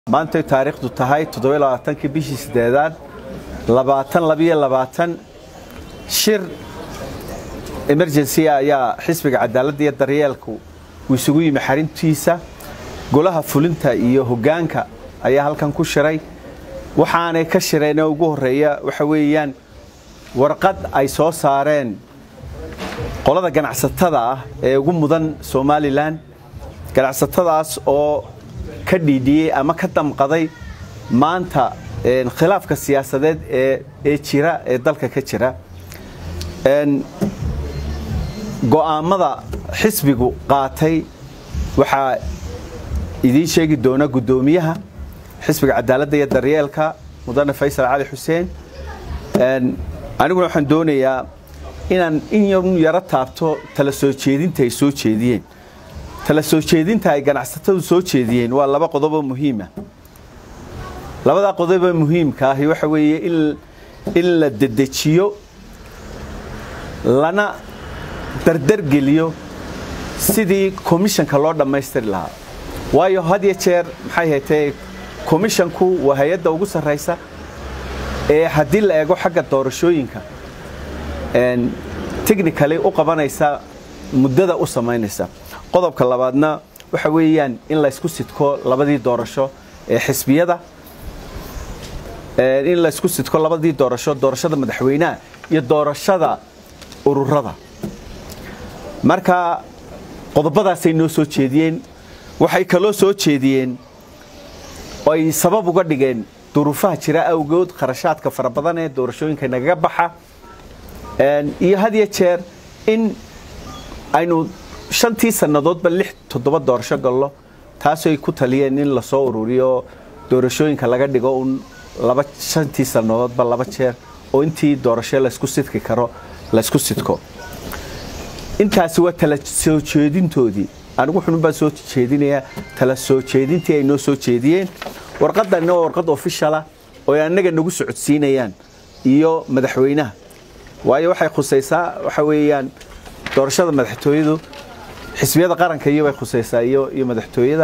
maantay taariikhdu tahay toddobaaaankii bishii sideedaad labaatan labiyo labaatan shir emergency ayaa xisbiga cadaaladda iyo daryeelku uu isugu yimi xarintiisa golaha fulinta iyo hoggaanka ayaa halkan ku shiray waxaanay ka shireenee ugu horreeya waxa weeyaan warqad ay soo saareen qolada ganacsatada ah ee ugu mudan somalilan ganacsatadaas oo ka dhiidhiyey ama ka damqaday maanta khilaafka siyaasadeed ee jira ee dalka ka jira go'aammada xisbigu qaatay waxaa idiin sheegi doona guddoomiyaha xisbiga cadaaladda iyo daryeelka mudane faysal cali xuseen aniguna waxaan doonayaa inaan in yaro taabto tala soo jeedinta ay soo jeediyeen tala soo jeedinta ay ganacsatadu soo jeediyeen waa laba qodoboo muhiima labadaa qodoboo muhiimka ahi waxa weeye in la dedejiyo lana dardargeliyo sidii komishanka loo dhammaystiri lahaa waayo had yo jeer maxay haytee komishanku waa hay-adda ugu sarraysa ee haddii la eego xagga doorashooyinka technically u qabanaysa muddada u samaynaysa qodobka labaadna waxa weeyaan in laysku sidko labadii doorasho ee xisbiyada in laysku sidko labadii doorasho doorashada madaxweynaha iyo doorashada ururada marka qodobadaasay noo soo jeediyeen waxay kaloo soo jeediyeen oo ay sabab uga dhigeen duruufaha jira awgood kharashaadka fara badan ee doorashooyinka nagaga baxa iyo had yo jeer in aynu shantii sannadoodba lix toddoba doorasho gallo taasoo ay ku taliyeen in lasoo ururiyo doorashooyinka laga dhigo un laba shantii sannadoodba laba jeer oo intii doorasho laysku sidki karo laysku sidko intaasi waa tala soo jeedintoodii anigu xunun baan soo jeedinayaa tala soo jeedintii ay noo soo jeediyeen warqadanna waa warqad ofishala oo ay annaga nagu socodsiinayaan iyo madaxweynaha waayo waxay khusaysaa waxa weeyaan doorashada madaxtooyadu xisbiyada qaranka iyo bay khusaysaa iyo iyo madaxtooyada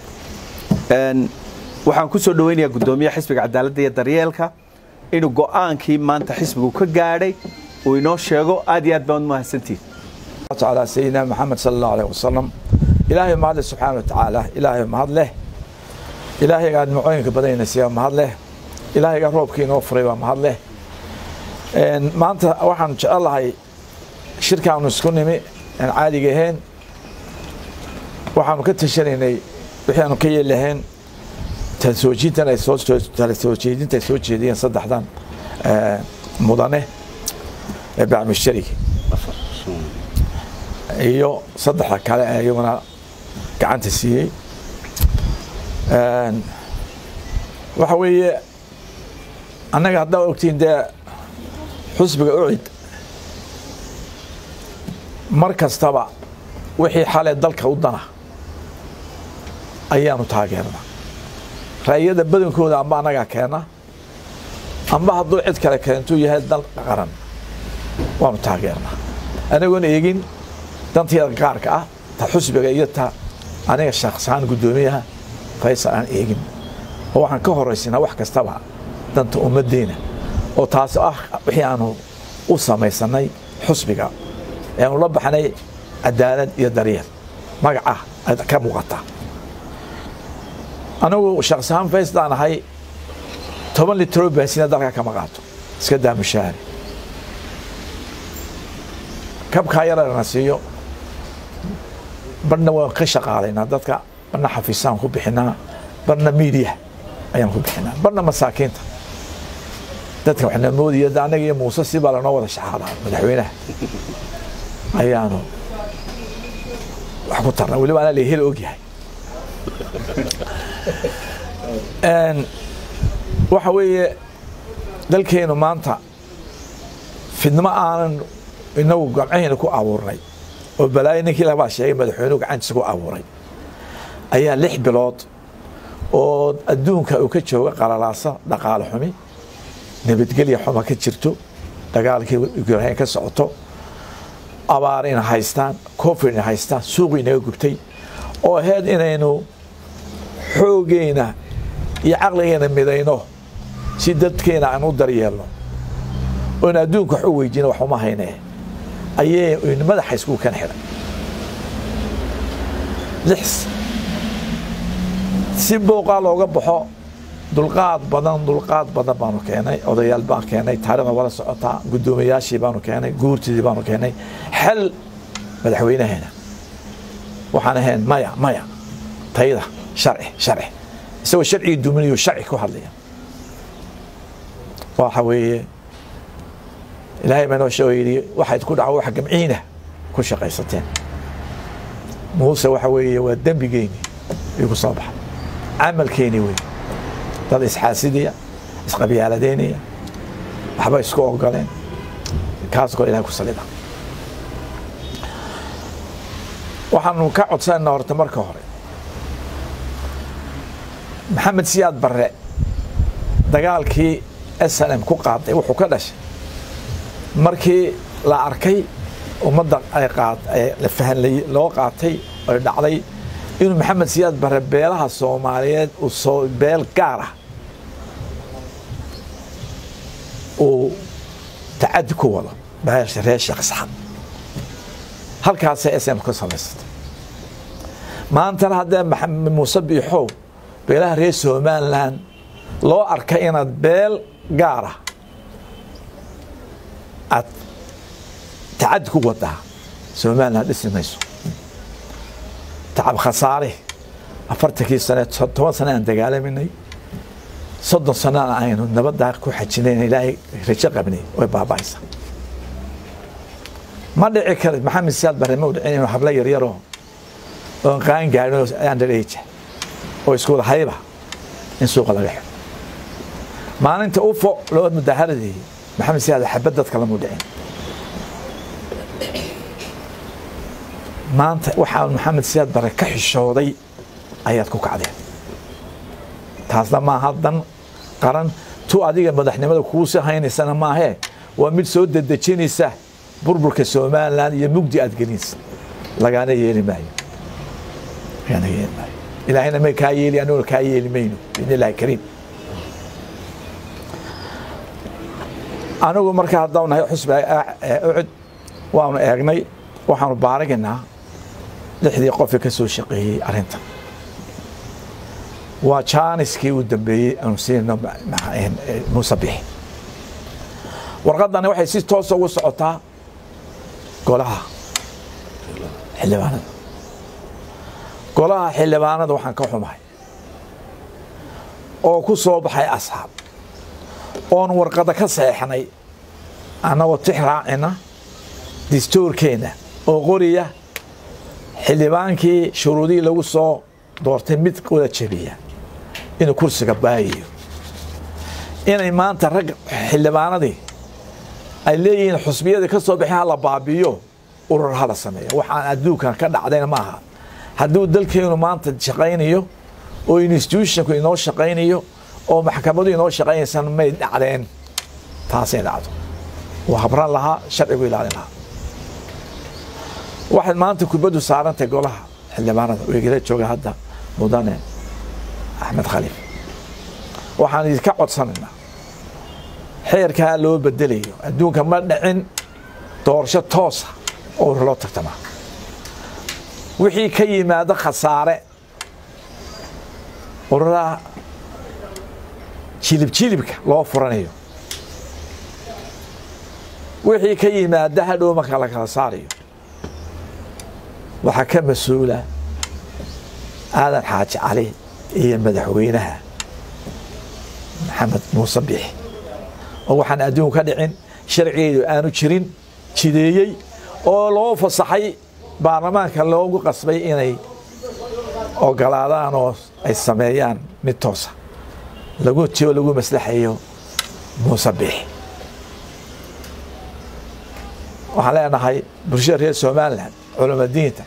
waxaan ku soo dhaweynayaa guddoomiyaha xisbiga cadaaladda iyo daryeelka inuu go'aankii maanta xisbigu ka gaadhay uu inoo sheego aad iyo aad baan mahadsantihin على سيدنا محمد صلى الله عليه وسلم إلهي ما هذا سبحانه وتعالى إلهي ما هذا له إلهي قاعد معينك بدينا سيا ما هذا له إلهي قاعد روبك نوفري ما هذا له ما أنت واحد إن شاء الله هاي شركة ونسكن مي عادي جهين waxaanu ka tashanaynay waxaanu ka yeelahayn talsoojiintan ay soo talsoojeedinta ay soo jeediyeen saddexdan mudane ee bacmushtarigi iyo saddexda kale ee iyaguna gacanta siiyey waxa weeye annaga haddaa ogtiin dee xusbiga ucid mar kastaba wixii xale dalka u dana ayaanu taageernaa ra'yada badankooda amba annagaa keena amba hadduu cid kale keentuu yahay dal qaran waanu taageernaa anagoon eegin danteeda gaarka ah ta xusbiga iyo ta aniga shakhsahaan guddoomiyaha faysal aan eegin oo waxaan ka horaysinaa wax kastaba danta ummaddeena oo taasi ah wixii aanu u samaysanay xusbiga ee aanu la baxnay cadaalad iyo daryeel magaca ka muuqata anigu shakhsahaan fayslaan ahay toban litroo baasina dalka kama qaato iska daa mushaahari kabkaa yarana siiyo barna waan ka shaqaalaynaa dadka barna xafiisaan ku bixinaa barna miidiya ayaan ku bixinaa barna masaakiinta dadka waxna moodaya annaga iyo muuse si baa lanoo wada shaqaalaa madaxweynaha ayaanu wax ku tarna weliba anaa la hel ogyahay waxa weeye dalkeenu maanta fidnimo aanan inagu gamcahayna ku abuurnay oo balaayo ninkii labaa sheegay madaxweynuhu gacantiisa ku abuuray ayaa lix bilood oo adduunka uu ka jooga qalalaasa dhaqaale xumi nabadgelya xuma ka jirto dagaalkii ukrain ka socoto abaar ina haystaan covid ina haystaan suuqii naga gubtay oo ahayd inaynu xoogeyna iyo caqligeena midayno si dadkeena aan u daryeelno oon adduunka wax u weydiina wax uma haynee ayay madaxa isku kan xidhay lix si booqaa looga baxo dulqaad badan dulqaad badan baanu keenay odayaal baan keenay taarikhda wala socotaa guddoomiyaashii baanu keenay guurtidii baanu keenay xel madaxweynaheena waxaan ahayn maya maya tayda sharci sharci isagoo sharcigii duminayo sharci ku hadlaya waxa weeye ilaahay baa inoo sheego yidhi waxayd ku dhaco wax gamciina ku shaqaysateen muuse waxa weeye waa dembigeeni igu soo baxa camalkeeni wey dad isxaasidaya isqabyaaladeynaya waxba isku ogoleen kaas koo ilahay ku salida waxaanu ka codsanayna horta marka hore maxamed siyaad barre dagaalkii s n m ku qaaday wuxuu ka dhashay markii la arkay ummadda ay la fahanlay loo qaatay ay dhacday inuu maxamed siyaad barre beelaha soomaaliyeed uu soo beel gaar ah uu tacadi ku wado beesha reer sheekh saxad halkaasay s m ka samaysatay maantana haddee maxamed muuse biixow beelaha reer somalilan loo arka inaad beel gaar ah aad tacadi ku wadaa somalilan dhisi mayso tacab khasaare afartankii sane toban sane aan dagaalaminay soddon sanana aynu nabaddaa ku xajinayn ilaahay rajo qabnay way baaba'aysa ma dhici kara maxamed siyaad barre ma u dhicin inuu hablo yaryaroo oon qaan gaadhin oo underage oo isku wada hayba in suuqa laga xiro maalinta ufo loo mudaharadeeyey maxamed siyaad xabad dadka lamu dhicin maanta waxaa maxamed siyaad bare ka xishooday ayaad ku kacdeen taasna maaha dan qaran tu adiga madaxnimada kuusi haynaysana maahee waa mid soo dedejinaysa burburka somalilan iyo mugdi aad gelinaysa lagaana yeeli maayo lagaana yeeli maayo ilaahayna may kaa yeeli aniguna kaa yeeli mayno biidni illahi kariim anigu marka haddaan nahay xusbi ucud waanu eegnay waxaanu baaraginaa lixdii qofii ka soo shaqeeyey arrinta waa jaaniskii uu dambeeyey aanu siinayno muuse bixi warqaddani waxay si toosa ugu socotaa golaha xildhibaanada golaha xildhibaanada waxaan ka xumahay oo ku soo baxay asxaab oon warqadda ka seexnay annagoo tix raacina distoorkeenna oo qoriya xildhibaankii shuruudihii lagu soo doortay mid wada jebiya inuu kursiga baayayo inay maanta rag xildhibaanadii ay leeyihiin xusbiyadii ka soo baxay ha la baabiyo urur hala sameeyo waxaan adduunkan ka dhacdayna ma aha hadduu dalkeenu maanta shaqaynayo oo institutionku inoo shaqaynayo oo maxkamadu inoo shaqaynaysan may dhacdeen taasay dhacdo waa habran lahaa sharcigu ilaalin lahaa waxaad maanta kubaddu saarantay golaha xildhibaanada weegala jooga hadda mudane axmed khaliif waxaan idinka codsanaynaa xeerkaa loo bedelayo adduunka ma dhicin doorasho toosa oo loo tartamaa wixii ka yimaado khasaare ururaha jilib jilibka loo furanayo wixii ka yimaada hadhow marka la kala saarayo waxaa ka mas-uula aadan xaaji cali iyo madaxweynaha maxamed muuse bixi oo waxaan adduunka ka dhicin sharcigeedu aanu jirin jideeyey oo loo fasaxay baarlamaanka loogu qasbay inay ogolaadaan oo ay sameeyaan mid toosa lagu tio lagu maslaxayo muuse bixi waxaan leenahay bulshada reer somalilan culamadiinta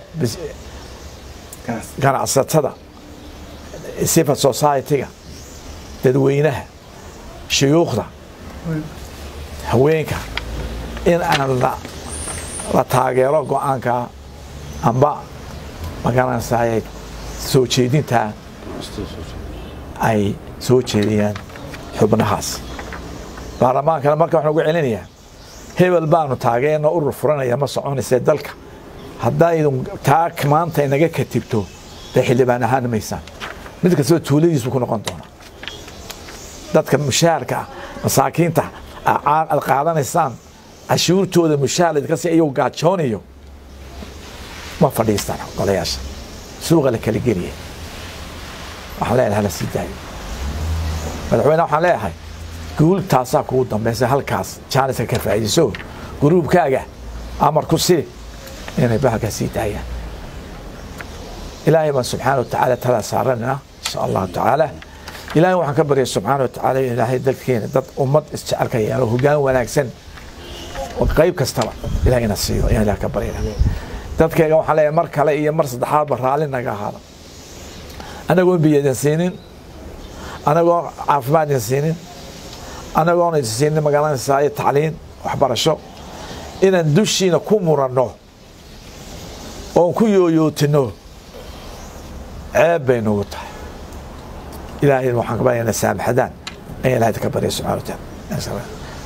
ganacsatada civil society-ga dadweynaha shuyuukhda haweenka in aan la taageero go-aanka amba magaranaysaay soo jeedinta ay soo jeediyaan xubnahaas baarlamaankana marka waxaan ugu celinayaa hebel baanu taageerno urur furanaya ma soconayse dalka haddaydun taa maanta inaga katibto dee xildhibaan ahaan maysaan mid kastaba tuuladiisu ku noqon doona dadka mushaharka ah masaakiinta aad qaadanaysaan cashuurtooda mushaar laydinka iyagu gaajoonayo ma fadhiistaan golayaasha suuqa la kala geliya waxaan leeyahay hala sii daayo madaxweyne waxaan leeyahay guul taasaa kugu dambaysa halkaas jaaniska ka faa'iidayso guruubkaaga amar ku sii inay bahalkaa sii daayaan ilaahay baan subxaana wa tacaala talaa saaranina insha allahu tacaala ilaahay waxaan ka baryay subxaana wa tacaala in ilaahay dalkeena dad ummad isjecelka yeelo hoggaan wanaagsan oo qayb kastaba ilahay ina siiyo ayaan ilaah ka baryana dadkayga waxaan leeyahay mar kale iyo mar saddexaadba raalli naga ahaada anagoon biyadan siinin anagoon caafimaad idin siinin anagoon idin siinin magaalanaysaa iyo tacliin waxbarasho inaan dushiina ku muranno oon ku yooyootino ceeb bay nagu tahay ilaahay waxaan ka baryana saamaxadaan ayaan ilahay ka baryay subxana wa taala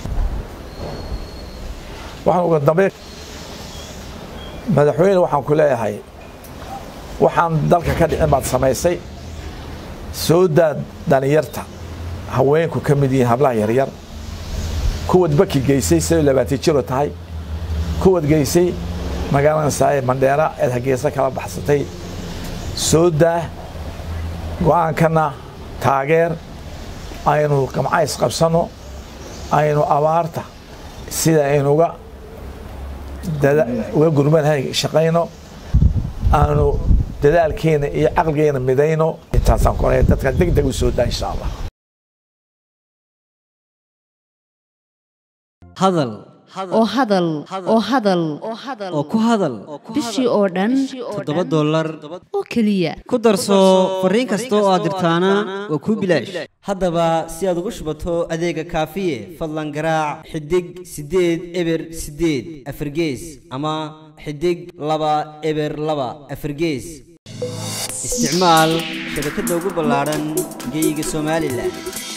waxaan uga dambeyn madaxweyne waxaan ku leeyahay waxaan dalka ka dhicin baad samaysay soo daa dhalinyarta haweenku ka mid yihiin hablaha yaryar kuwad baki geysay siday labaatan jiro tahay kuwad geysay magaalanaysaa mandheera eed hageesa kala baxsatay soo daa go-aankana taageer aynu qamcays qabsanno aynu abaarta sida aynuga uga gurmanahay shaqayno aanu dadaalkeena iyo caqligeena midayno intaasaan ku dadkan deg deg u soo daa insha allah hadal oo hadal oo hadal oo ku hadal bishii oo dhan toddoba dollar oo keliya ku darso fariin kasta oo aad dirtaana waa kuu bilaash haddaba si aad ugu shubato adeega kaafiye fadlan garaac xidig siddeed eber siddeed afargees ama xidig laba eber laba afargees isticmaal shabakadda ugu ballaadhan geeyiga somalilan